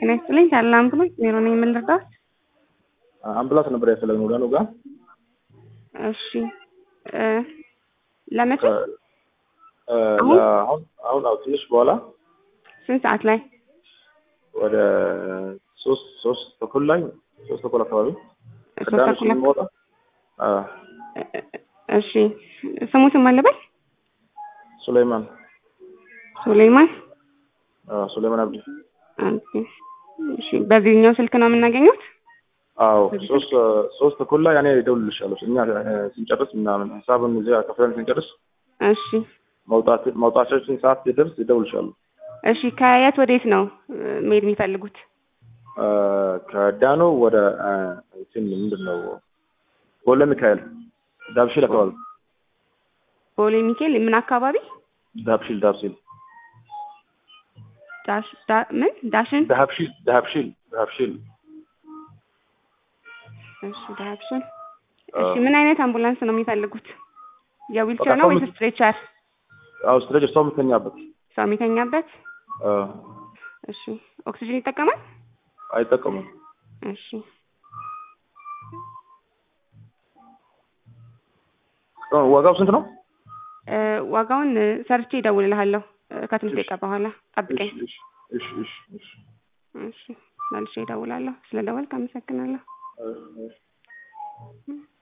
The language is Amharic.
ጤና ይስጥልኝ ታላ አምቡላንስ ቢሮ ነኝ የምንረዳት? አምቡላንስ ነበር ያፈለግነው ወደ ኑጋ። እሺ እ ለመቼ እ አሁን? አሁን አሁን አዎ ትንሽ በኋላ ስንት ሰዓት ላይ? ወደ ሶስት ሶስት ተኩል ላይ ሶስት ተኩል አካባቢ ሶስት ከዳንስ ተኩል አካባቢ። የሚወጣ አ እ- እ- እሺ ስሙትን ማን ልበል? ሱሌይማን ሱሌይማን አ ሱሌይማን አብዲ ኦኬ። እሺ በዚህኛው ስልክ ነው የምናገኘት? አዎ ሶስት ሶስት ተኩል ላይ እኔ እደውልልሻለሁ እኛ እ ስንጨርስ ምናምን ሂሳብን እዚያ ከፍለን ስንጨርስ እሺ መውጣት መውጣታችን ሰዓት ሲደርስ እደውልልሻለሁ እሺ ከየት ወዴት ነው እ መሄድ የሚፈልጉት? አ ከዳኖ ወደ አ እንትን ምንድን ነው ቦሌ ሚካኤል ዳብሺል አካባቢ ቦሌ ሚካኤል ምን አካባቢ? ዳብሺል ዳብሺል ዳሽ ዳ ምን ዳሽን? ዳብሺል ዳብሺል ዳብሺል እሺ ዳሽን። አ እሺ ምን አይነት አምቡላንስ ነው የሚፈልጉት? የዊልቸር በቃ ነው ሰው ወይስ የምት- ስትሬቸር? አዎ ስትሬቸር ሰው የምተኛበት ሰው የሚተኛበት? አ እሺ ኦክሲጅን ይጠቀማል? አይጠቀሙም እሺ አ ዋጋው ስንት ነው? እ ዋጋውን እ ሰርቼ እደውልልሃለሁ እ ከትንሽ እሺ። ደቂቃ በኋላ ጠብቀኝ። እሺ እሺ እሺ እሺ እሺ መልሼ እደውላለሁ። ስለ ደወልክ አመሰግናለሁ። እሺ